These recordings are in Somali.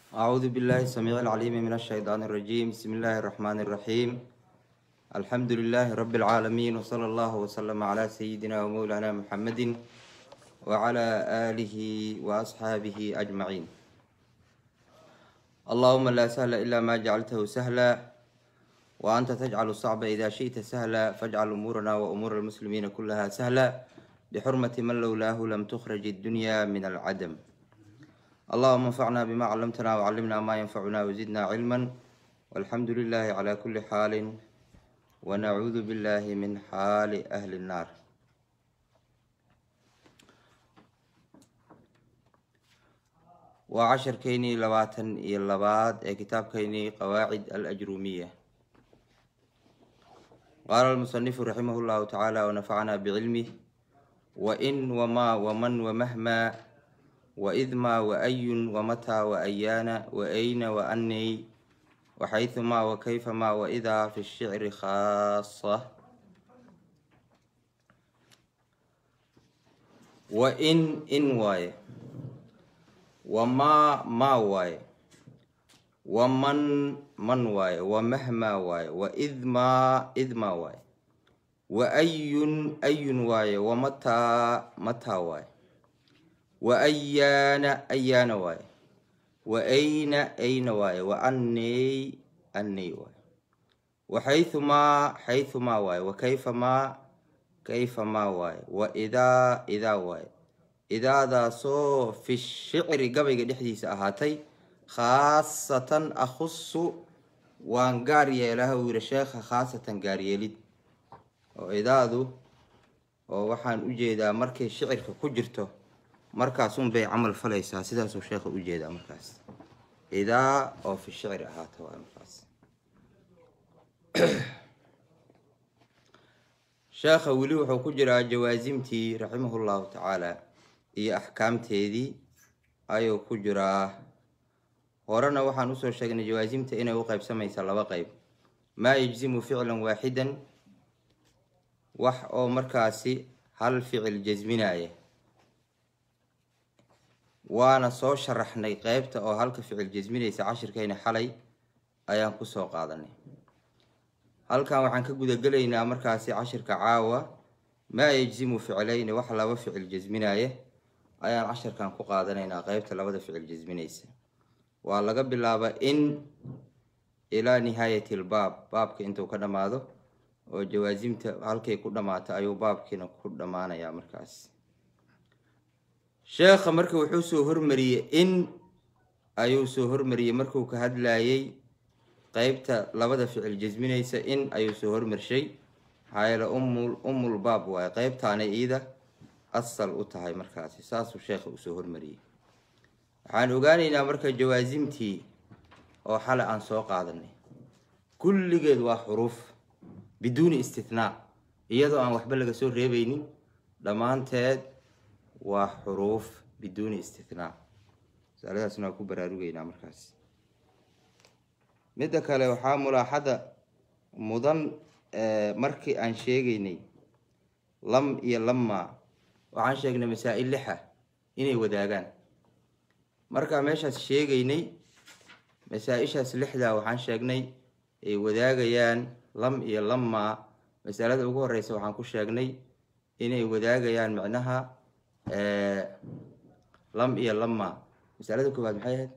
أعوذ بالله السميع العليم من الشيطان الرجيم بسم الله الرحمن الرحيم الحمد لله رب العالمين وصلى الله وسلم على سيدنا ومولانا محمد وعلى آله وأصحابه أجمعين اللهم لا سهل إلا ما جعلته سهلا وأنت تجعل الصعب إذا شئت سهلا فاجعل أمورنا وأمور المسلمين كلها سهلا بحرمة من لولاه لم تخرج الدنيا من العدم اللهم انفعنا بما علمتنا وعلمنا ما ينفعنا وزدنا علما والحمد لله على كل حال ونعوذ بالله من حال أهل النار وعشركيني لباتن إلى لباد كتابكيني قواعد الأجرومية قال المصنف رحمه الله تعالى ونفعنا بعلمه وإن وما ومن ومهما وإذ ما وأي ومتى وأيان وأين وأني وحيثما وكيفما وإذا في الشعر خاصة وإن إن واي وما ما واي ومن من واي ومهما واي وإذ ما إذ ما واي وأي أي واي ومتى متى واي وأيان أيان واي وأين أين واي وأني أني واي وحيثما حيثما واي وكيفما كيفما واي وإذا إذا واي إذا ذا صو في الشعر قبل دحديس أهاتي خاصة أخص وان قارية له ورشاخ خاصة قارية لد وإذا ذو وحان أجيدا مركي الشعر كجرته markaasun bay camal falaysaa sidaasuu sheekha u jeedaa markaas idaa oo fi shicri ahaata waa markaas sheekha weli wuxuu ku jiraa jawaasimtii raximahullahu tacaala iyo axkaamteedii ayuu ku jiraa horena waxaan usoo sheegnay jawaasimta inay u qeybsamaysa laba qeyb maa yejzimu ficlan waaxidan wax oo markaasi hal ficil jasminaya waana soo sharaxnay qeybta oo halka ficil jasminaysa cashirkayna xalay ayaan kusoo qaadanay halkan waxaan ka gudagelaynaa markaasi cashirka caawa maa yejzimu ficlayni wax laba ficil jasminaya ayaan cashirkan ku qaadanaynaa qeybta labada ficil jasminaysa waa laga bilaaba in ilaa nihaayati lbaab baabka intuu ka dhammaado oo jawaasimta halkay ku dhammaato ayuu baabkiina ku dhammaanayaa markaas sheekha marka wuxuu soo hormariyey in ayuu soo hormariyey markuu ka hadlayey qeybta labada ficil jasminaysa in ayuu soo hormarshay maxaa yeele umul umul baab waaye qeybtaana iida asal u tahay markaasi saasuu sheekha usoo hormariyey waxaan ogaanaynaa marka jawaasimtii oo xale aan soo qaadanay kulligeed waa xuruuf biduuni istithnaa iyadoo aan waxba laga soo reebeynin dhammaanteed waa xuruuf biduuni istithnaa masaladaasna waa ku baraarugeynaa markaas midda kale waxaa mulaaxada mudan markii aan sheegaynay lam iyo lamma waxaan sheegnay masaa-il lixa inay wadaagaan markaa meeshaas sheegaynay masaa-ishaas lixdaa waxaan sheegnay ay wadaagayaan lam iyo lamma masalada ugu horeysa waxaan ku sheegnay inay wadaagayaan micnaha lam iyo lama masalada koowaad maxay ahayd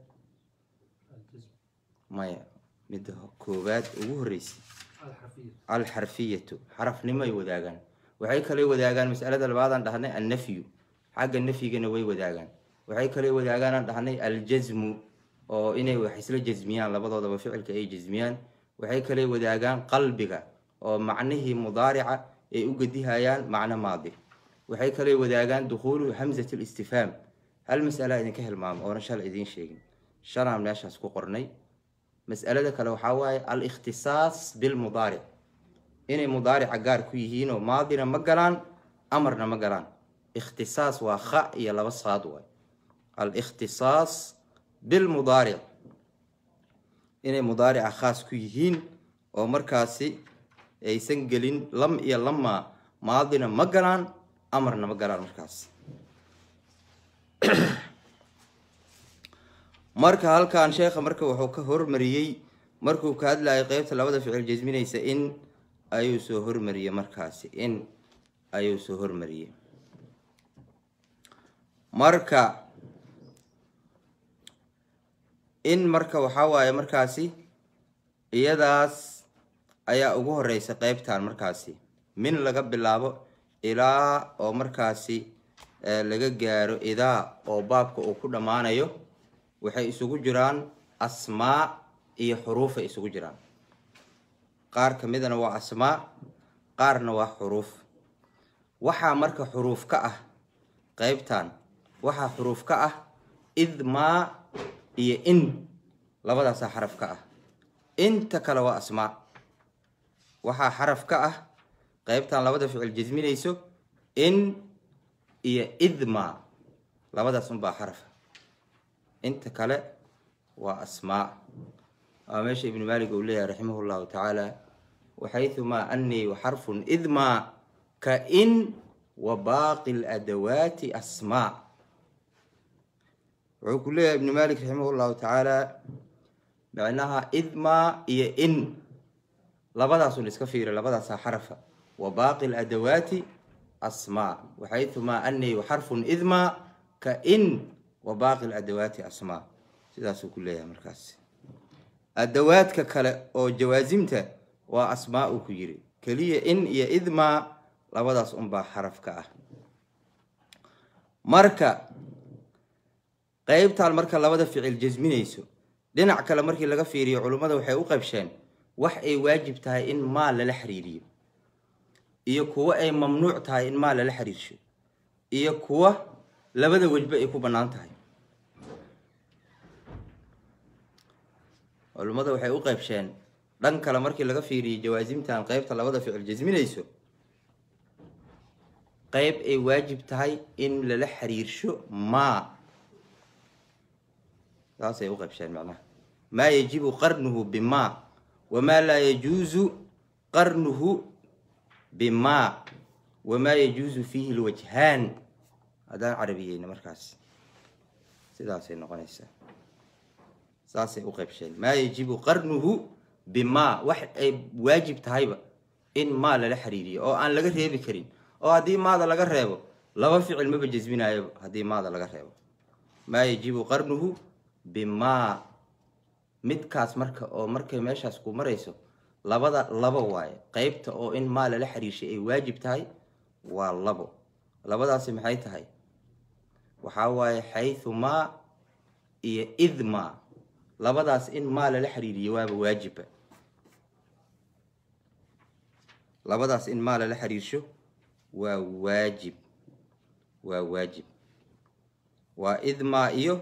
maya midda koowaad ugu horeysay alxarfiyatu xarafnimo ay wadaagaan waxay kale wadaagaan masalada labaadaan dhahnay annafyu xagga nafyigana way wadaagaan waxay kale wadaagaan dhahnay aljasmu oo inay wax isla jasmiyaan labadoodaba ficilka ay jasmiyaan waxay kale wadaagaan qalbiga oo macnihii mudaarica ay u gedihayaan macno maadi waxay kale wadaagaan dukhuulu hamzat listifhaam hal masala idinka hilmaamo oona shalay idiin sheegin shalaan meeshaas ku qornay mas'alada kale waxaa waaye al-ikhtisaas bilmudaaric inay mudaarica gaar ku yihiinoo maadina ma galaan amarna ma galaan ikhtisaas waa kha iyo laba saad waay al-ikhtisaas bilmudaaric inay mudaarica khaas ku yihiin oo markaasi aysan gelin lam iyo lama maadina ma galaan amarna ma galaan markaas marka halkan sheekha marka wuxuu ka hormariyey markuu ka hadlayay qeybta labada ficil jasminaysa in ayuu soo hormariyey markaasi in ayuu soo hormariyey marka in marka waxaa waaye markaasi iyadaas ayaa ugu horeysa qeybtan markaasi min laga bilaabo ilaa oo markaasi laga gaaro idaa oo baabka uu ku dhammaanayo waxay isugu jiraan asmaa iyo xuruufay isugu jiraan qaar ka midana waa asmaa qaarna waa xuruuf waxaa marka xuruuf ka ah qeybtan waxaa xuruuf ka ah idmaa iyo in labadaasaa xaraf ka ah inta kale waa asmaa waxaa xaraf ka ah qeybtan labada ficil jasminayso in iyo idma labadaas unbaa xarafa inta kale waa asmaa waa meesha ibnu maalik uu leeyahay raximah llahu tacaala waxayumaa anii xarfun idma ka in wa baaqi ladawaati asmaa wuxuu ku leeyahay ibnu maalik raximah llahu tacaala micnaha idma iyo in labadaasun iska fiira labadaasaa xarafa wa baaqi ladawaati asmaa waxayumaa anii xarfun idma ka in wa baaqi ladawaati asmaa sidaasuu ku leeyahay markaas adawaadka kale oo jawaasimta waa asmaa uu ku yiri keliya in iyo idmaa labadaas unbaa xaraf ka ah marka qeybtaan marka labada ficil jasminayso dhinac kale markii laga fiiriyo culummada waxay u qaybsheen wax ay waajib tahay in maal lala xiriiriyo iyo kuwo ay mamnuuc tahay in maal lala xiriirsho iyo kuwa labada wejba ay ku bannaan tahay culummada waxay u qaybsheen dhan kale markii laga fiiriyey jawaasimtan qeybta labada ficil jasminayso qeyb ay waajib tahay in lala xiriirsho maa saasay u qaybsheen macnaha maa yajibu qarnuhu bimaa wamaa laa yajuusu qarnuhu bimaa wamaa yajuusu fiihi lwajhaan haddaan carabiyeyna markaas sidaasay noqonaysaa saasay u qaybsheen maa yajibu qarnuhu bimaa wax ay waajib tahayba in maa lala xiriiriyo oo aan laga reebi karin oo haddii maada laga reebo laba ficil maba jasminayoba haddii maada laga reebo maa yajibu qarnuhu bimaa midkaas marka oo markay meeshaas ku marayso labada labo waaye qeybta oo in maa lala xiriirshay ay waajib tahay waa labo labadaasi maxay tahay waxaa waaye xaythumaa iyo idmaa labadaas in maa lala xiriiriyo waaba waajiba labadaas in maa lala xiriirsho waa waajib waa waajib waa idmaa iyo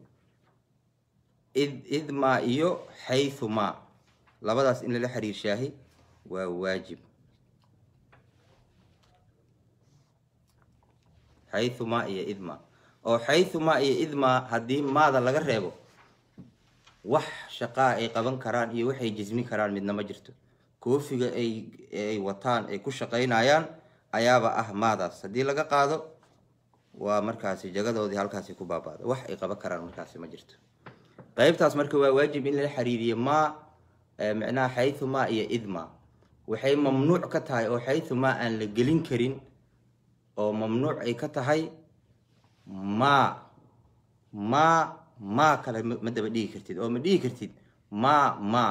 id idmaa iyo xaythumaa labadaas in lala xiriirshaahi waa waajib xaythumaa iyo idmaa oo xaythumaa iyo idmaa haddii maada laga reebo wax shaqaa ay qaban karaan iyo waxay jismin karaan midna ma jirto koofiga ay ay wataan ay ku shaqaynayaan ayaaba ah maadaas haddii laga qaado waa markaasi jagadoodii halkaasi ku baabaada wax ay qaban karaan markaasi ma jirto qeybtaas marka waa waajib in lala xiriiriyo maa micnaha xaythumaa iyo idmaa waxay mamnuuc ka tahay oo xaythumaa aan la gelin karin oo mamnuuc ay ka tahay maa maa maa kale ma daba dhigi kartid oo ma dhigi kartid maa maa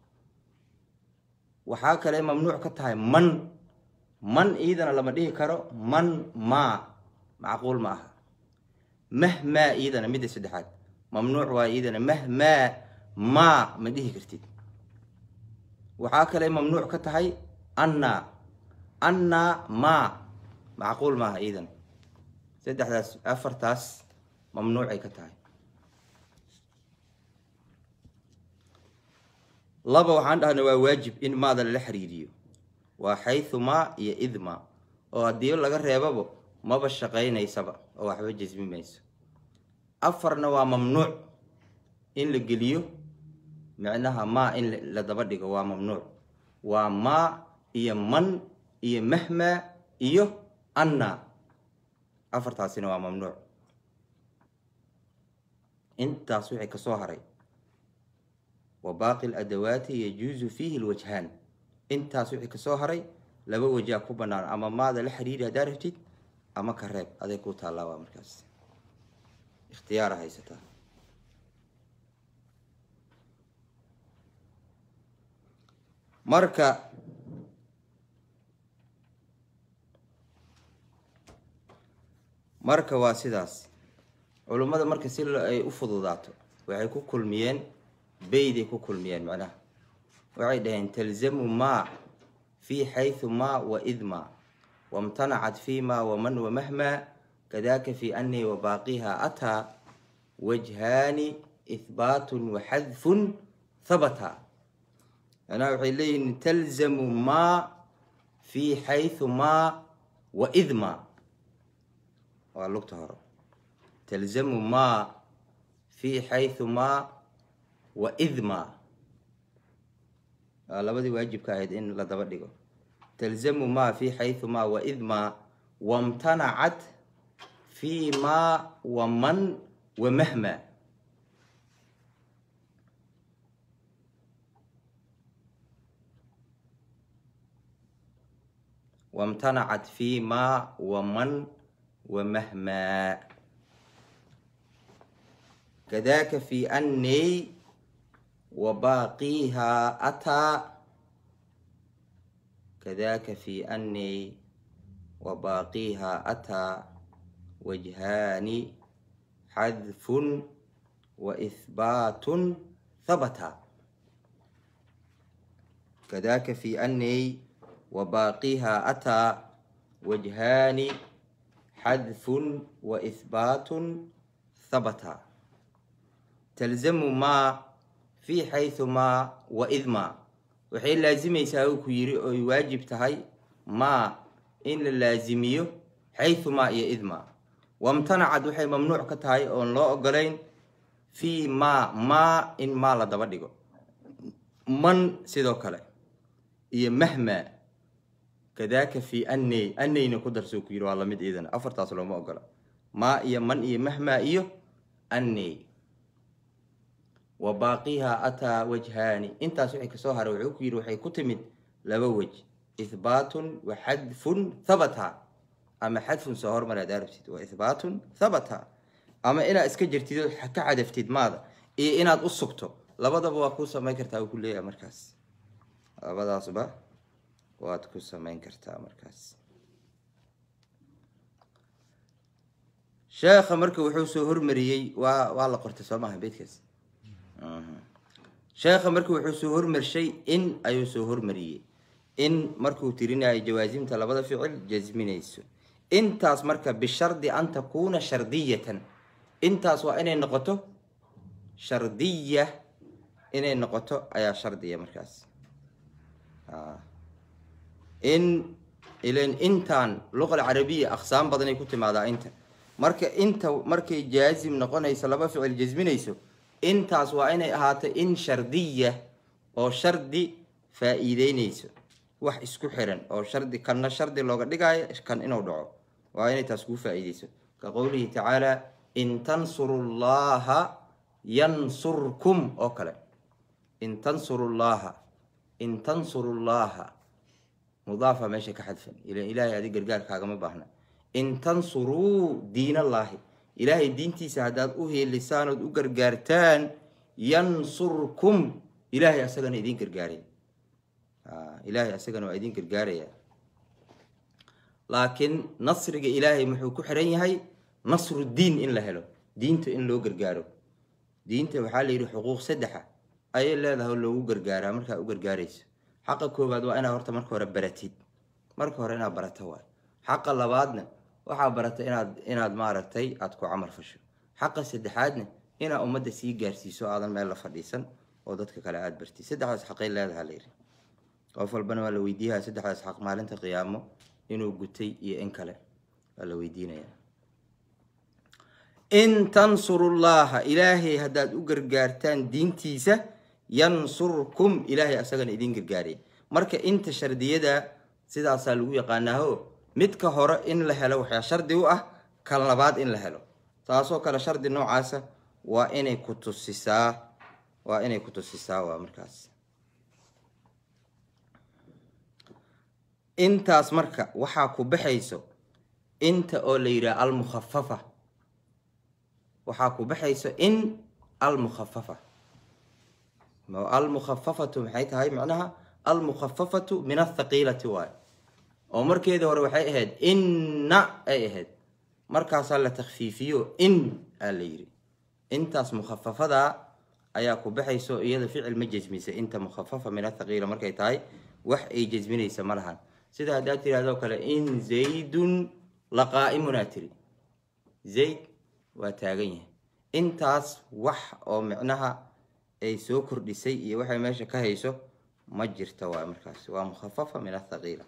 waxaa kale mamnuuc ka tahay man man iidana lama dhihi karo man maa macquul ma aha mahmaa iidana midda saddexaad mamnuuc waa iidana mahmaa maa ma dhihi kartid waxaa kale mamnuuc ka tahay anna anna maa macquul maaha iidana saddexdaas afartaas mamnuucay ka tahay laba waxaan dhahna waa waajib in maada lala xiriiriyo waa xaythumaa iyo idmaa oo haddii laga reebabo maba shaqaynaysaba oo waxba jasmi mayso afarna waa mamnuuc in la geliyo micnaha maa in la daba dhigo waa mamnuuc waa maa iyo man iyo mahmaa iyo anna afartaasina waa mamnuuc intaas wixii kasoo haray wa baaqi ladawaati yajuusu fiihi lwajhaan intaas wixii kasoo haray laba wajaa ku banaan ama maada la xiriiri haddaa rabtid ama ka reeb aday ku taalaabaa markaas ikhtiyaara haysataa marka marka waa sidaas culummada marka si ay u fududaato waxay ku kulmiyeen beyday ku kulmiyeen macnaha waxay dhaheen talzamu maa fi xayثu ma waid ma wamtanacat fi ma waman wamahma kadaka fi anii wabaaqiha ataa wajhaani ihbaatun waxadfun habata macnaha waxay leeyihin talzamu ma fi xayثu ma waid ma waa lugta hore talzamu ma fi xayثu ma waid ma waa labadii waajibka ahayd in la daba dhigo talzamu ma fi xayثu ma waid ma wamtanacat fi ma waman wamahma wamtanacat fi ma waman wamahma kadaka fi annii wabaaqiha ataa kadaka fi annii wabaaqiha ataa wajhaani xadfun waihbaatun habata kadaka fi annii wabaaqiha ataa wajhaani xadfun waihbaatun habata talzamu maa fi xayثu maa waid maa waxay laazimaysaa uu ku yiri oy waajib tahay maa in la laazimiyo xayثu maa iyo id maa wamtanacad waxay mamnuuc ka tahay oon loo ogolayn fi maa maa in maa la daba dhigo man sidoo kale iyo mahma kadaka fi anney anneyna ku darsoo ku yiri waa lamid iidana afartaas looma ogola maa iyo man iyo mahma iyo anney wa baaqiha ataa wajhaani intaas wixii kasoo haray wuxuu ku yidhi waxay ku timid laba wej ihbaatun wa xadfun habata ama xadfun soo hormar ad arabtid wa ihbaatun habata ama inaad iska jirtid oo ka cadaftid maada iyo inaad u sugto labadaba waa ku samayn kartaa uu ku leeyahay markaas labadaasba waad ku samayn kartaa markaas sheekha marka wuxuu soo hormariyey waa waa la qortay soo maaha beydkaas sheekha marka wuxuu soo hormarshay in ayuu soo hormariyey in markuu tirinayo jawaasimta labada ficil jasminayso intaas marka bishardi an takuuna shardiyatan intaas waa inay noqoto shardiya inay noqoto ayaa shardiya markaas in ilan intaan luqa alcarabiya aqsaam badanay ku timaadaa inta marka inta markay jaazim noqonayso laba ficil jasminayso intaas waa inay ahaato in shardiya oo shardi faa-iideyneyso wax isku xiran oo shardi kanna shardi looga dhigaayo kan inuu dhaco waa inay taas kuu faa-iideyso ka qowlihi tacaala in tansuru llaha yansurkum oo kale in tansuru llaha in tansuru llaha mudaafa meesha ka xadfan ilan ilaahay adi gargaar kaagama baahna in tansuruu diin allaahi ilaahay diintiisa haddaad u heelisaan ood u gargaartaan yansurkum ilaahay asagana idiin gargaaray ilaahay asagana waa idiin gargaaraya laakiin nasriga ilaahay muxuu ku xiran yahay nasru diin in la helo diinta in loo gargaaro diinta waxaa la yidhi xuquuq saddexa ayay leedahay oo loogu gargaaraa markaa u gargaarayso xaqa koowaad waa inaad horta marka hore baratid marka hore inaad barato waay xaqa labaadna waxaa barata inaad inaad maaragtay aada ku camal fasho xaqa saddexaadna inaad ummadda sii gaarsiiso aadan meel la fadhiisan oo dadka kale aada bartid saddexdaas xaqay leedaha layidhi qof walbana waa la weydiiyaa saddexdaas xaq maalinta qiyaamo inuu gutay iyo in kale waa la weydiinaya in tansurullaha ilaahay haddaad u gargaartaan diintiisa yansurkum ilaahay asagana idiin gargaaraya marka inta shardiyada sidaasaa lagu yaqaanaaho midka hore in la helo waxaa shardi u ah kan labaad in la helo taasoo kale shardi noocaasa waa inay ku tusisaa waa inay ku tusisaa waa markaas intaas marka waxaa ku baxayso inta oo la yidhaha almukhafafa waxaa ku baxayso in almukhafafa almukhafafatu maxay tahay macnaha almukhafafatu min athaqiilati waay oo markeedii hore waxay ahayd inna ay ahayd markaasaa la takfiifiyo in aa la yidhi intaas mukhafafadaa ayaa ku baxayso iyada ficil ma jasmisa inta mukhafafa min athaqiila markay tahay wax ay jasminaysa ma lahan sida haddaad tirahdoo kale in zaydun la qaa'imunaa tiri zayd waa taagan yahay intaas wax oo micnaha ay soo kordhisay iyo waxay meesha ka hayso ma jirta waa markaas waa mukhafafa min athaqiila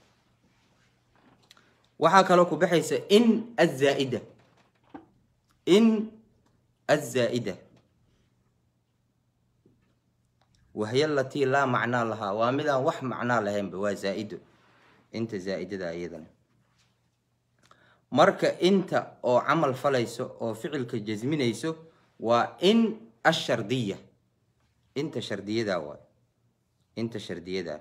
waxaa kaloo ku baxaysa in azaaida in azaa-ida wahiy alatii laa macnaa lahaa waa midaan wax macnaa lahaynba waa zaa-ido inta zaa-idada iyadana marka inta oo camal falayso oo ficilka jasminayso waa in ashardiya inta shardiyada waay inta shardiyada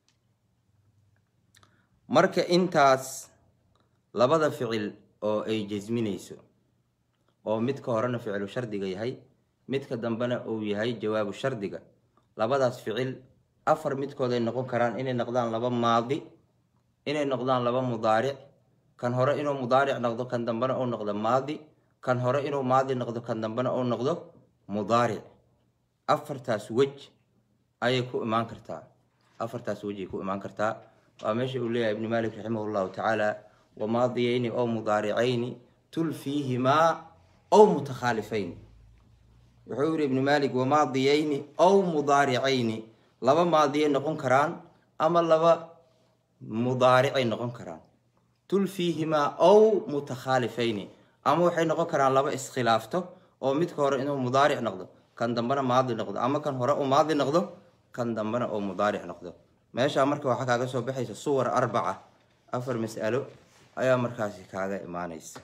marka intaas labada ficil oo ay jasminayso oo midka horena ficilu shardiga yahay midka dambena uu yahay jawaabu shardiga labadaas ficil afar midkood ay noqon karaan inay noqdaan laba maadi inay noqdaan laba mudaaric kan hore inuu mudaaric noqdo kan dambena uu noqdo maadi kan hore inuu maadi noqdo kan dambena uu noqdo mudaaric afartaas wej ayay ku imaan kartaa afartaas wej ay ku imaan kartaa waa meesha uu leeyahay ibnu malik raximah llahu tacaala wamaadiyayni oo mudaaricayni tulfiihimaa ow mutakhaalifayni wuxuu yihi ibnu malik wamaadiyayni ow mudaaricayni laba maadiyay noqon karaan ama laba mudaaricay noqon karaan tulfiihimaa ow mutakhaalifayni ama waxay noqon karaan laba iskhilaafto oo midka hore inuu mudaaric noqdo kan dambena maadi noqdo ama kan hore uu maadi noqdo kan dambena uu mudaaric noqdo meeshaa marka waxaa kaaga soo baxaysa suwar arbaca afar mas'alo ayaa markaasi kaaga imaanaysa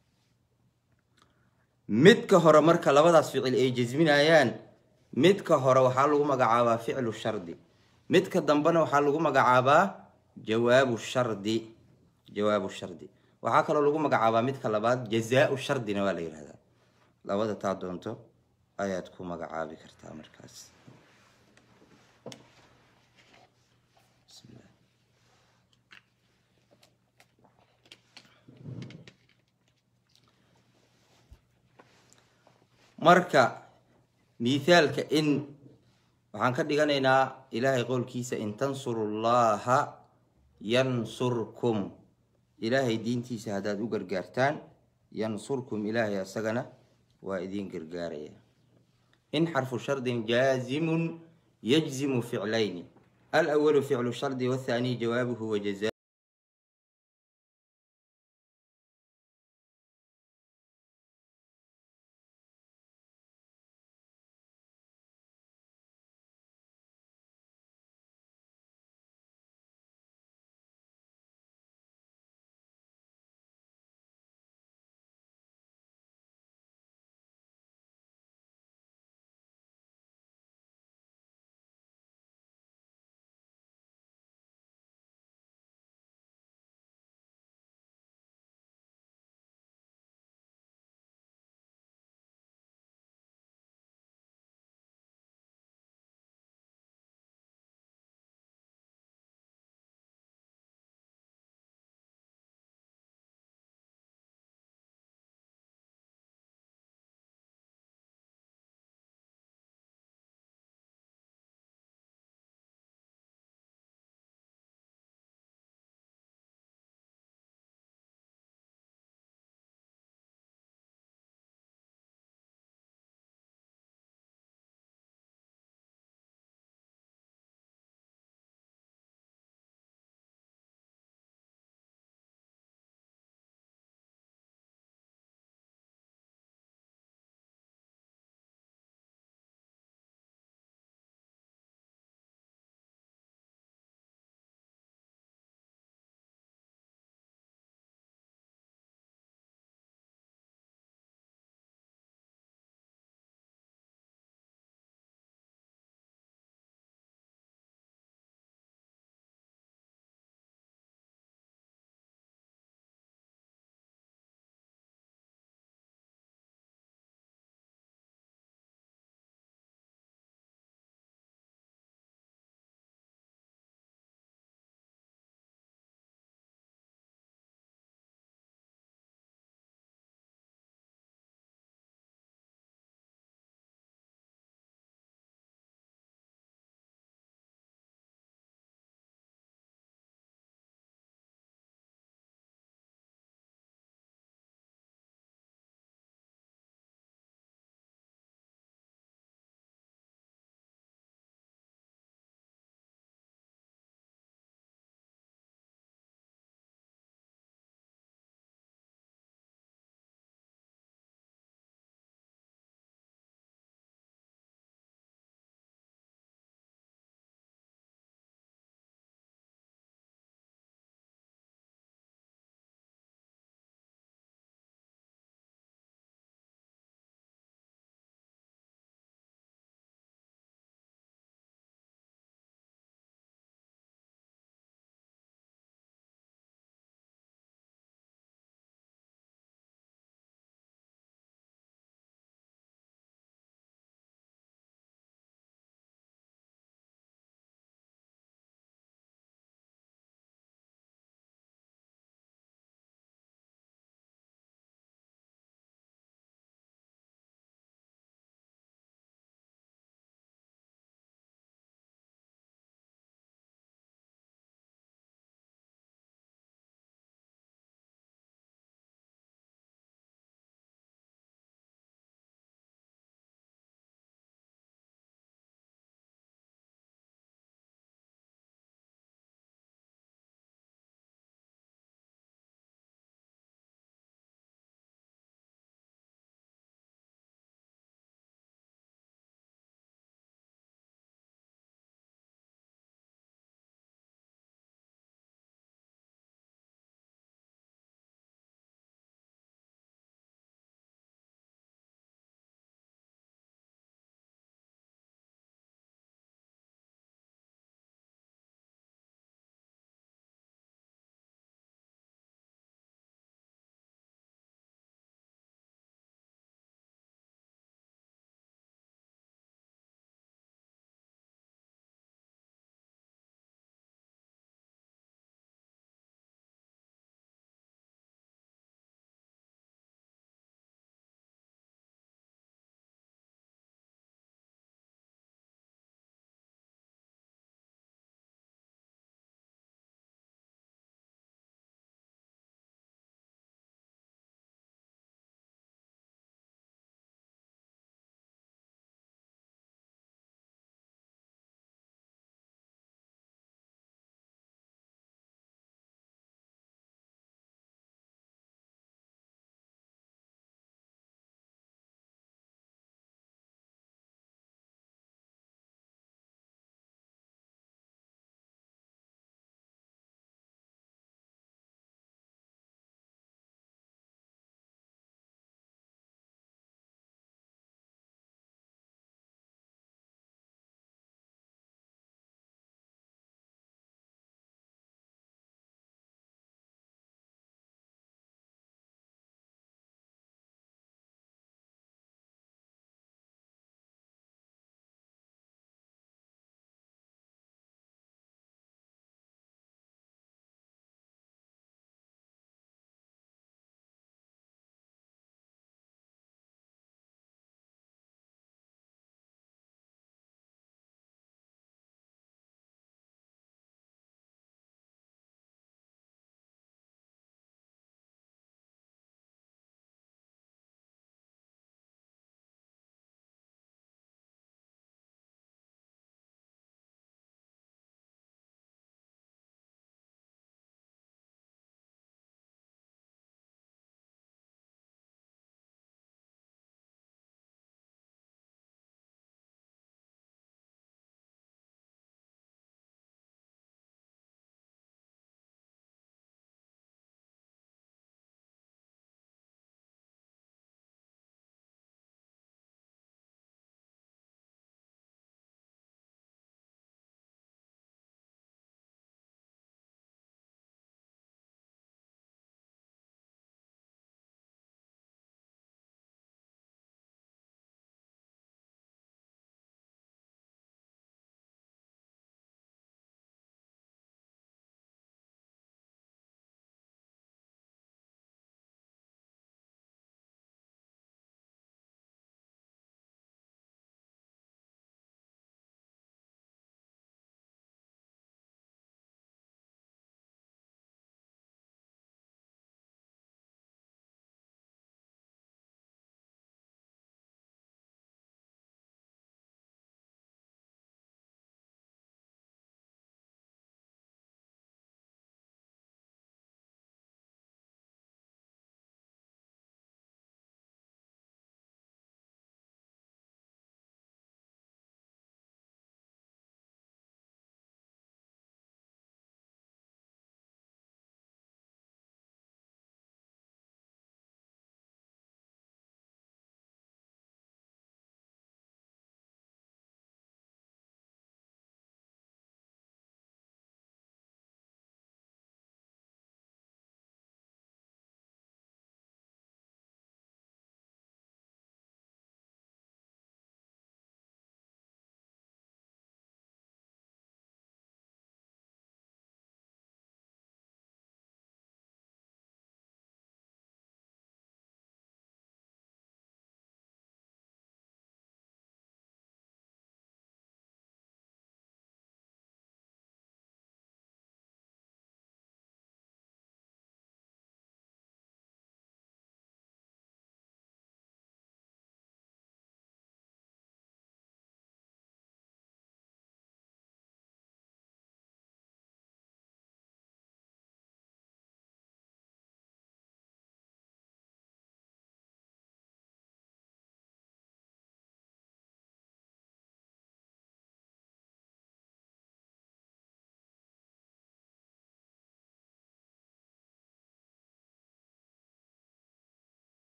midka hore marka labadaas ficil ay jasminayaan midka hore waxaa lagu magacaabaa ficlu shardi midka dambena waxaa lagu magacaabaa jawaabu shardi jawaabu shardi waxaa kaloo lagu magacaabaa midka labaad jazaa-u shardina waa la yihahdaa labada taa doonto ayaad ku magacaabi kartaa markaas marka mithaalka in waxaan ka dhiganaynaa ilaahay qowlkiisa in tansuru llaha yansurkum ilaahay diintiisa haddaad u gargaartaan yansurkum ilaahay asagana waa idiin gargaaraya in xarfu shardin jaazimun yajzimu ficlayni alawalu ficlu shardi wathani jawaabuhu wajaza